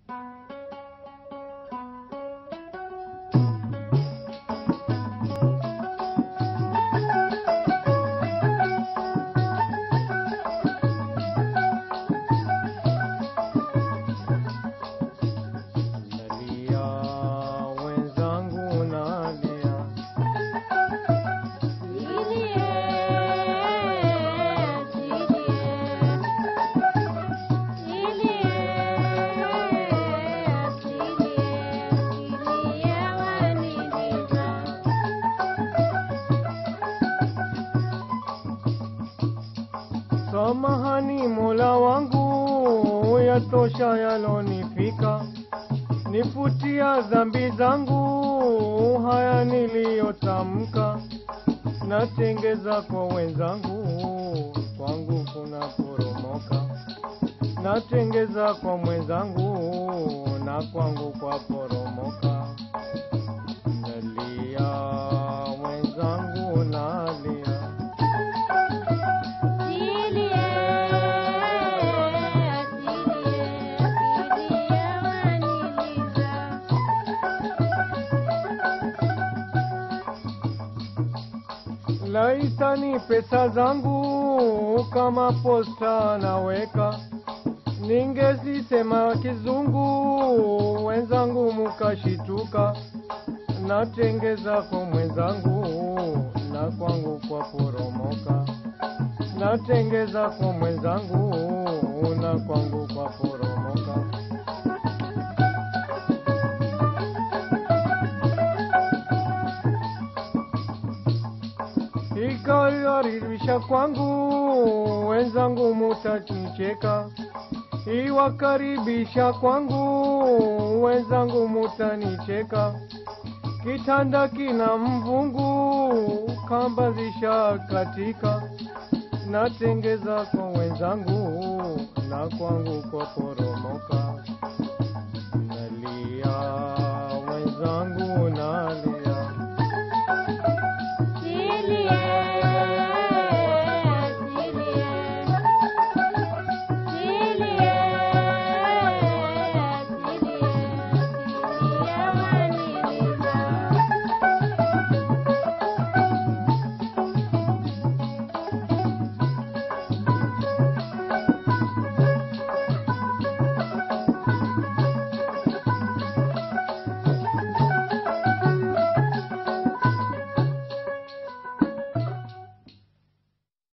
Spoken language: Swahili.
Nalia wenzangu nalia, samahani Mola wangu, yatosha yalonifika, nifutia dhambi zangu, haya niliyotamka, natengeza kwa wenzangu, kwangu kuna poromoka, natengeza kwa mwenzangu, na kwangu kwa poromoka, nalia wenzangu, nalia laitani pesa zangu kama posta naweka, ningezisema kizungu, wenzangu mukashituka, natengeza kwa mwenzangu na kwangu kwa poromoka, natengeza kwa mwenzangu na kwangu kwa poromoka. Ikakaribisha kwangu, wenzangu mutanicheka. Iwakaribisha kwangu, wenzangu mutanicheka. Kitanda kina mvungu, kamba zisha katika. Natengeza kwa wenzangu, na kwangu kwa poromoka.